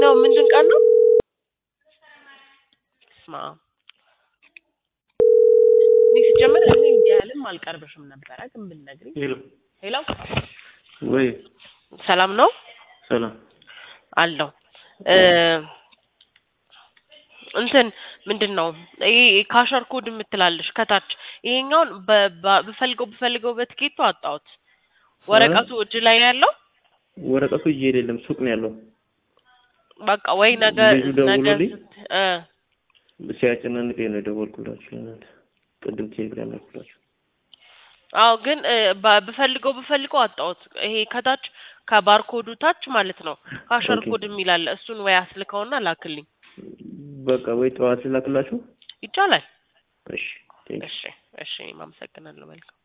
የመጀመሪያው ምንድን ቀን ነው? ስማ እኔ ሲጀመር እኔ እንዲህ ያህልም አልቀርብሽም ነበረ፣ ግን ብትነግሪኝ። ሄሎ ሄሎ ወይ ሰላም ነው ሰላም አለው እ እንትን ምንድን ነው ይሄ ካሸር ኮድ የምትላለሽ ከታች ይሄኛውን በ- በ- ብፈልገው ብፈልገው በትኬቱ አጣሁት። ወረቀቱ እጅ ላይ ነው ያለው። ወረቀቱ እጄ የሌለም ሱቅ ነው ያለው። በቃ ወይ ነገ ልጁ ነገ ደውሎልኝ ስት- እ ሲያጨናንቀኝ ነው የደወልኩላችሁ። ለእናንተ ቅድም ቴሌግራም ላኩላችሁ። አዎ ግን እ ባ- ብፈልገው ብፈልገው አጣሁት። ይሄ ከታች ከባርኮዱ ታች ማለት ነው ካሸር ኦኬ። ኮድ የሚል አለ። እሱን ወይ አስልከውና ላክልኝ በቃ ወይ ጠዋት ላክላችሁ። ይቻላል። እሺ ቴንክ እሺ እሺ፣ እኔም አመሰግናለሁ። መልካም